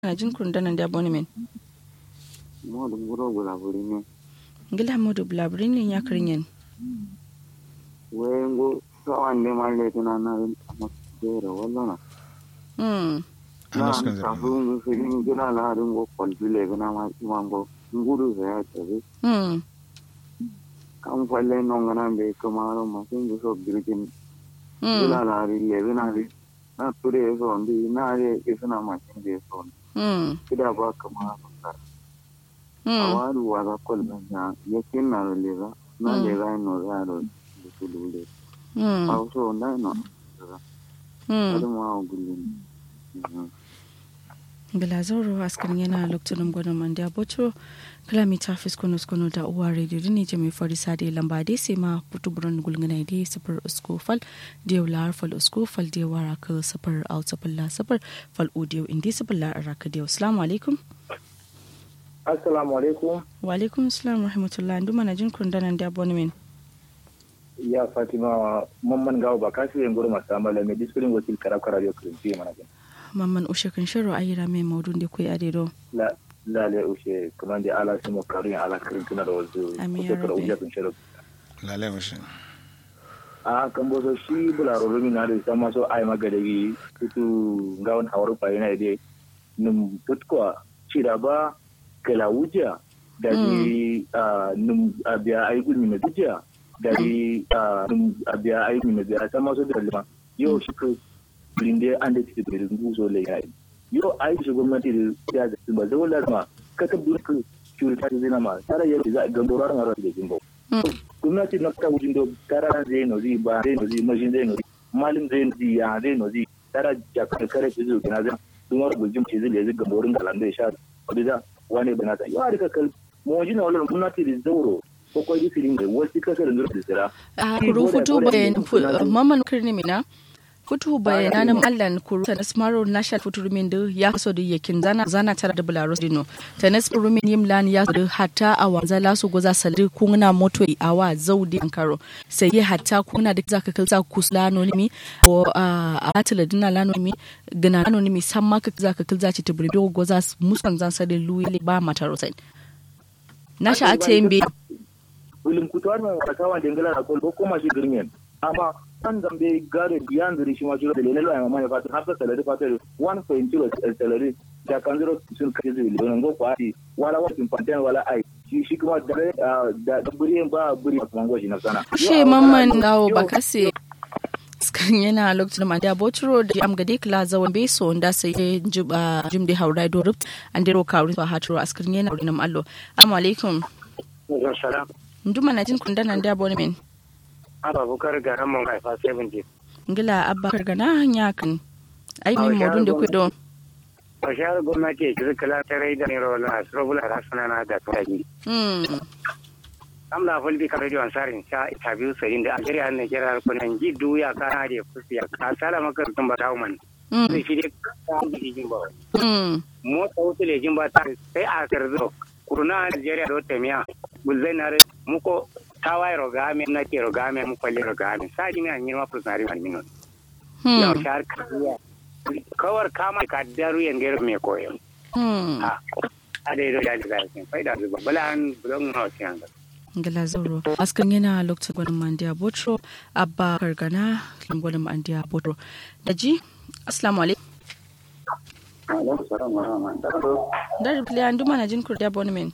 na jin kundanan da abonemen modu nguro gula buri ne ngila modu blabrin ne ya karinyen wengo sawan de malle tuna na amma kera wallana mm na Anas kan zara. kafu mu filin gina na harin go kwalbile gina ma mango nguru sa ya tabe mm kan falle non gana be kamaro ma sin so girgin mm gina na ri le gina ri na ture so ndi na re isna ma sin de so mm kida ba kamar ka mm awaru wa ga kolba ya yakin na le ga na le ga no ga ro su dule mm au so na no mm adu ma gulin ngila zauro askan yana lokacin gwanon manda botro kilomita fiskono skono da uwa radio dini jami fari sade lamba dai sai ma putu buron gulgana dai safar usko fal diyo lar fal usko fal diyo wara ka safar out safar la safar fal udiyo indi safar la araka diyo assalamu alaikum assalamu alaikum wa alaikum assalam rahmatullah nduma na jin kundanan da abonemen ya fatima mamman gawo ba kasi yin gurma samala mai disiplin wakil karakara radio kirinci mana gani mamman ushe kan shiro ayira mai maudun da kuwa adedo la la le ushe kuma da ala simo karin ala kirin tuna da wasu Amin ya kusa da rabbi. ujiya kun shirin Lale mashi. a kan boso shi bularo rumi na da sama so ai magadagi tutu gawon hawaru fa yana da num tutkwa cira ba kala wuja da ni num abiya ai gulmi na dujiya da ni num abiya ai gulmi na dujiya sama so da lima yau shi ko blinde an da tike da nguzo le yayi yau ai shi gwamnati da ya da ba zai lazima ka ka burka curita da zina ma tare yadda za a gambora ran ran da jimbo gwamnati na ta wujin do tara zai no zi ba zai no zi mashin zai no zi malin zai no zi ya zai no zi tara jakar kare ki zo kina zai dumar gujin ci zai zai gamborin galan da ya sha wadda wani bana ta yau da kal mo jina wala gwamnati da zauro ko ko yi filin da wasu kasar da zai tsira a kuru futu bayan mamman kirni mina futu bayanan allan kuru ta nasmaro national futu rumin da ya kaso da yakin zana zana tare da bularos dino ta nasmaro rumin yimlan ya da hatta a wanza lasu goza salri kuna moto a wa zaudi ankaro sai ya hatta kuna da zaka kalza kusla anonimi ko a atila dina lanonimi gana anonimi san ma ka zaka kalza ci tibribi goza musan zan sare luyi ba mataro sai na sha a tembe wilim kutuwar mai wata wa dengala na kolbo kuma shi girmen amma kan zambe gare biyan zuri shi ma jiro da lelelo ai mamaya fatu har sa salari fatu 1.0 salari da kan zuro sun kaje zuri don go kwati wala wa pinpanten wala ai shi shi kuma da da da buri ba buri kuma go shi na sana she mamman dawo bakase skan yana lokacin ma da botro da am gade kla zawan be so da sai juba jumde haurai do rupt an dero kawri to hatro askan yana rinam allo assalamu alaikum salam nduma na jin kundanan da abonemen aba bukar garan mun haifa 70 ngila abba kargana hanya kan ai min modun da kudo bashar gwamnati ki kala ta rai da nero na asrobula rasana na da tsayi mm am la fulbi ka radio ansarin cha interview sai da algeria ne kira ko nan jiddu ya kana da kusi ya ka sala maka tun ba tawo man mm sai shi ka ji jin ba mm mo ta wuce le jin ba ta sai a karzo kuruna algeria do temiya gulzai na muko tawaye rogame na ke rogame mu kwalle rogame sa ji mi an yi ma fusari man minon yau hmm shar kariya kawar kama ka daru yan gero me koyo hmm a a da yau da da zai fai da zuba bala an bulon na wasu yanga ngila zauro askan yana lokacin gwanin mandiya botro abba kargana gwanin mandiya botro da ji assalamu alaikum alaikum salam wa rahmatullahi da ripli an duma na jin kurdi abonemen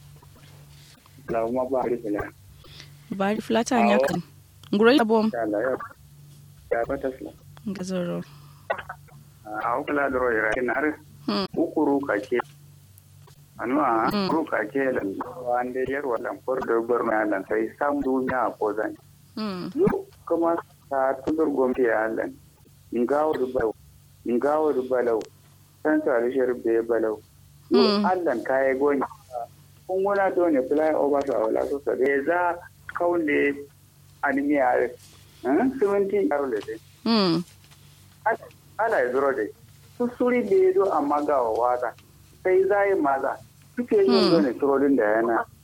la ma ba ri bala bari flata nya kan nguro abom ta la ya ya ba ta sala nga zauro a kula da roira ina re hmm ukuru ka ke anwa Mm. ukuru ka ke lan wande yar wadan por da gorma lan sai sam duniya ko zan hmm yo kuma ta tudur gombe ya lan ngawo du balau ngawo du balau san sa rishar be balau yo Mm. allan kai goni kun wala do ne fly over to awla so sa de za kaunde animiya eh 70 yarole de hmm ala ya zuro dai su suri da ya zo amma ga wata sai zai maza suke yin Hmm. zo ne surorin da yana